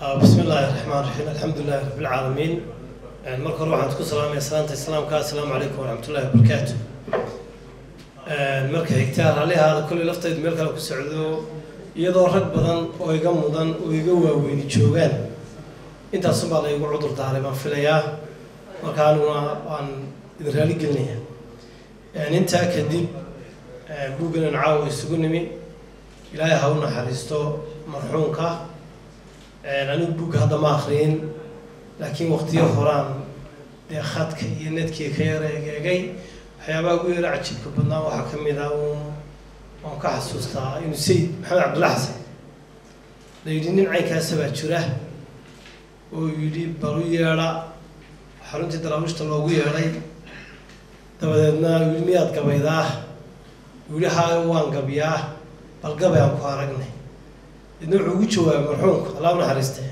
bismi illaahi raxmaan raxiim alxamdulilahi rabbilcaalamiin marka hore waxaan ku salaamaya salaanta islaamka assalaamu calaykum waraxmatullahi wabarakaatu marka xigtaa raallihaada kolley laftaydu meel kale ku socdo iyadoo rag badan oo iga mudan oo iga waaweyni joogaan intaasunbaa la igu cudur daaray baan filayaa marka aniguna waan idin raali gelinaya intaa kadib buugganan caawa isugu nimi ilaahay ha u naxariisto marxuumka anigu buugga hadda ma akriyin laakiin waqtiyo horaan dee khadka iyo nedkii ka yara egeegay waxyaabaha ugu yara cajiibka badnaa waxaa ka mid ah uun waan ka xasuustaa inuu sayid maxamed cabdulla xasan la yidhi nin caynkaasa baa jira oo yidhi balu yeedha xaruntii daraawiishta loogu yeedhay dabadeedna yidhi miyaad gabaydaa yidhi haayo waan gabyaa bal gabay aan ku aragnay idna wuxuu ugu jawaabay marxuumka allah u naxariistay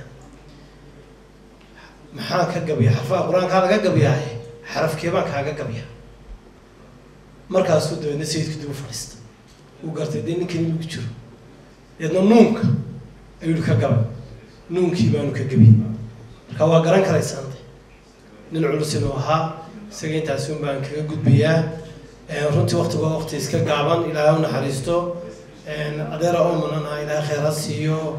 maxaan ka gabya xarfaha qur-aankaa laga gabyaaye xarafkee baan kaaga gabya markaasuu dabeedna sayidku dib u fadhiista uu gartay dee ninkan inugu jiro deedna nuunka ayuu ka gabay nuunkii baanu ka gebiyey marka waa garan karaysaan de nin culus inuu ahaa isaga intaasi un baan kaga gudbayaa runtii waktigu waa wakti iska gaaban ilaahay u naxariisto adeera omanana ilaahay kheyr ha siiyo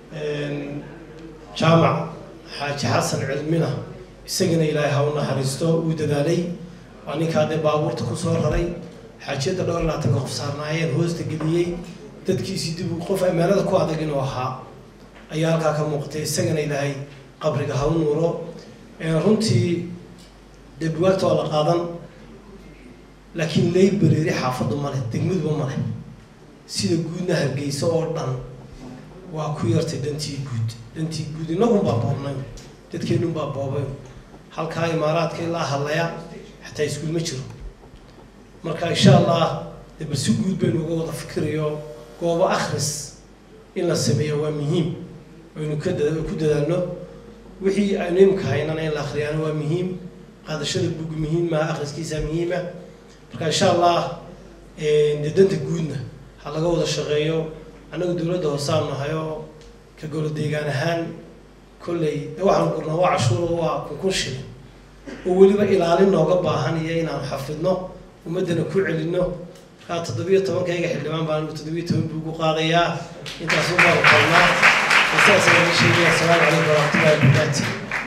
jaamac xaaji xasan cilmina isagana ilaahay ha u naxariisto uu dadaalay waa ninkaa dee baabuurta kusoo raray xaajiyadda dhowr labaatanka qof saarnaayeen hoosta geliyey dadkiisii dib qof ammaanada ku adag inuu ahaa ayaa halkaa ka muuqatay isagana ilaahay qabriga ha u nuuro runtii dee buwaagta waa la qaadan laakiin laybereeri xaafaddu male degmaduba male sida guudna hargeysa oo dhan waa ku yartay dhantii guud dhantii guud inagunbaa boobnay dadkeenunbaa boobay halkaa imaaraadka ilaa hadlaya xataa iskuul ma jiro marka insha allah de bal si guud baynu uga wada fikirayo goobo akhris in la sameeyo waa muhiim aynu ka da ku dadaalno wixii aynu imka haynana in la akriyaano waa muhiim qaadashada bug muhiim maha akhriskiisa muhiima marka insha allah de danta guudna ha laga wada shaqeeyo annagu dowladda hoosaan nahay oo ka golo deegaan ahaan kolley de waxaan gurnaa waa cashuuro waa kunkun shilin oo weliba ilaalin nooga baahan iyo inaan xafidno ummaddana ku celinno markaa toddobiyo tobankayga xildhibaan baan toddobiyo toban buu ugu qaadayaa intaasu baanu qalnaa saas ayaan sheegaya asalaamu calaykum waraxmatullahi wabarakaatu